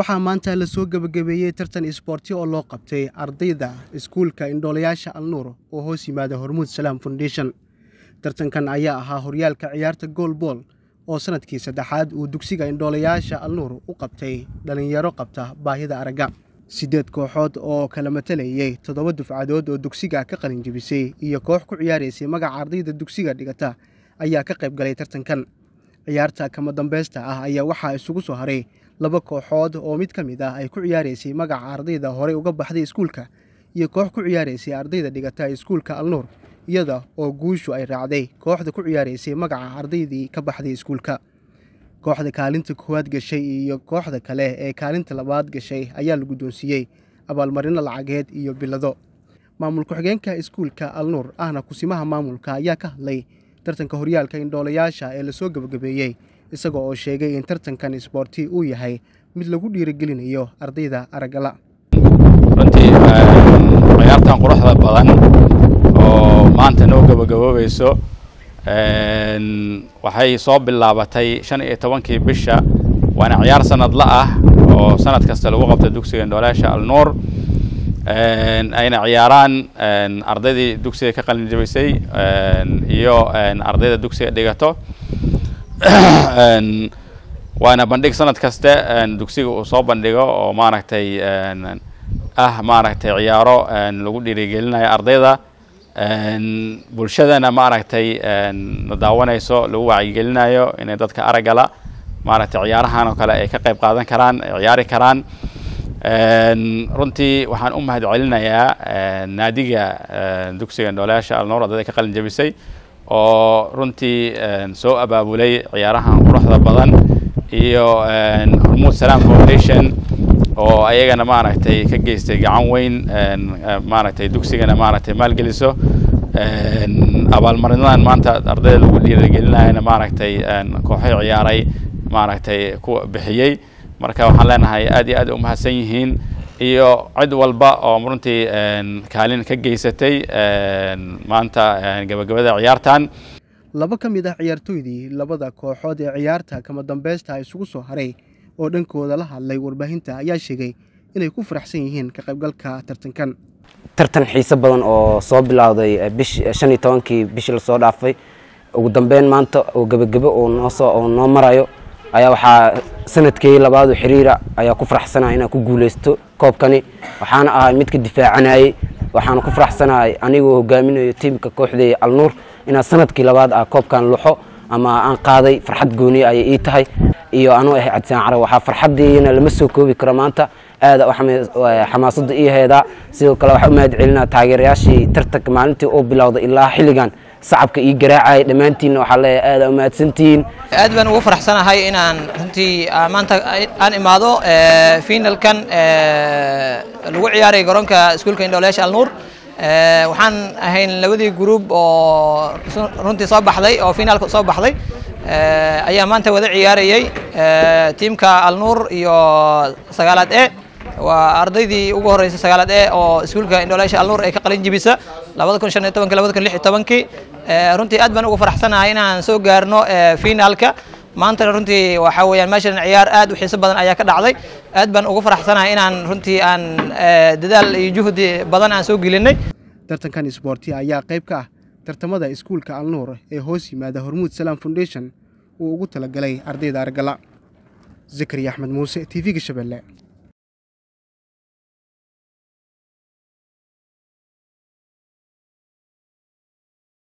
waxaa maanta lasoo gebagabeeyey tartan isboorti oo loo qabtay ardayda iskuulka indhoolayaasha alnuur oo hoos yimaada hormuud salaam foundation tartankan ayaa ahaa horyaalka ciyaarta goolbool oo sanadkii saddexaad uu dugsiga indhoolayaasha alnuur u qabtay dhallinyaro qabta baahida aragga siddeed kooxood oo kala matalayey toddoba dufcadood oo dugsiga ka qalinjibisay iyo koox ku ciyaaraysay magaca ardayda dugsiga dhigata ayaa ka qayb galay tartankan ciyaarta kama dambaysta ah ayaa waxaa isugu soo haray laba kooxood oo mid ka mid ah ay ku ciyaaraysay magaca ardayda horey uga baxday iskuulka iyo koox ku ciyaaraysay ardayda dhigata iskuulka alnuur iyada oo guushu ay raacday kooxda ku ciyaaraysay magaca ardaydii ka baxday iskuulka kooxda kaalinta koowaad gashay iyo kooxda kale ee kaalinta labaad gashay ayaa la guddoonsiiyey abaalmarino lacageed iyo bilado maamul ku-xigeenka iskuulka alnuur ahna kusimaha maamulka ayaa ka hadlay tartanka horyaalka indhoolayaasha ee lasoo gebagabeeyey isaga oo sheegay in tartankan isboorti uu yahay mid lagu dhiirigelinayo ardayda araggala runtii ciyaartan quruxda badan oo maanta noo gebagaboobayso waxay soo bilaabatay shan iyo tobankii bisha waana ciyaar sanadla ah oo sanad kasta lagu qabta dugsiga indhoolayaasha alnuur ayna ciyaaraan ardaydii dugsiga ka qalin jabisay iyo ardayda dugsiga dhigato waana bandhig sanad kaste dugsiga uu soo bandhigo oo maaragtay ah maaragtay ciyaaro lagu dhiirigelinayo ardayda bulshadana maaragtay na daawanayso lagu wacyigelinayo inay dadka araggala maaragtay ciyaarahan oo kale ay ka qayb qaadan karaan ay ciyaari karaan runtii waxaan u mahad celinayaa naadiga dugsiga indhoolayaasha alnoor ardayda ka qalin jabisay oo runtii soo abaabulay ciyaarahan quruxda badan iyo hormuud salaam foundation oo ayagana maaragtay ka geystay gacan weyn maaragtay dugsigana maaragtay maalgeliso abaalmarinadan maanta ardayda lagu dhiirigelinayana maaragtay kooxo ciyaaray maaragtay ku bixiyey marka waxaan leenahay aad iyo aad u mahadsan yihiin iyo cid walba oo runtii kaalin ka geysatay maanta gabagabada ciyaartan laba ka mid ah ciyaartooydii labada kooxood ee ciyaarta kama dambaysta isugu soo haray oo dhankooda la hadlay warbaahinta ayaa sheegay inay ku faraxsan yihiin ka qaybgalka tartankan tartan xiise badan oo soo bilowday bish shan iyo tobankii bishii lasoo dhaafay ugu dambeyn maanta oo gebagebo oo noosoo oo noo marayo ayaa waxaa sanadkii labaadu xiriira ayaa ku faraxsanaya inaan ku guulaysto koobkani waxaana ahay mid ka difaacanayey waxaana ku faraxsanahay anigoo hogaaminayo tiimka kooxdeeya alnuur inaan sanadkii labaad ah koobkan luxo ama aan qaaday farxad gooniya ayay ii tahay iyo anuu ahay cabdisaan carab waxaa farxaddiina lama soo koobi karo maanta aada xamaasadda ii heedaa sidoo kale waxaa u mahad celinaa taageerayaashii tartanka maalintii uu bilowday ilaa xilligan sacabka ii garaacayay dhammaantiinna waxaa leeyahay aada u mahadsantihiin aad baan ugu faraxsanahay inaan runtii maanta aan imaado finalkan lagu ciyaaray garoonka iskuulka indhoolayaasha alnuur waxaan ahayn labadii gruub oo runtii soo baxday oo finaalka soo baxday ayaa maanta wada ciyaarayey tiimka alnuur iyo sagaalaad e waa ardaydii ugu horeysay sagaalaad e oo iskuulka indhoolayaasha alnuur ay ka qalin jibisa labada kun shan iyo tobankii labada kun lix iyo tobankii runtii aad baan ugu faraxsanahay inaan soo gaarno finaalka maantana runtii waxaa weeyaan meeshan ciyaar aad u xiiso badan ayaa ka dhacday aad baan ugu faraxsanahay inaan runtii aan dadaal iyo juhdi badan aan soo gelinay tartankan isboorti ayaa qayb ka ah tartamada iskuulka alnuur ee hoos yimaada hormuud salaam foundation uu ugu talagalay ardayda argala zakariya axmed muuse t v-ga shabeelle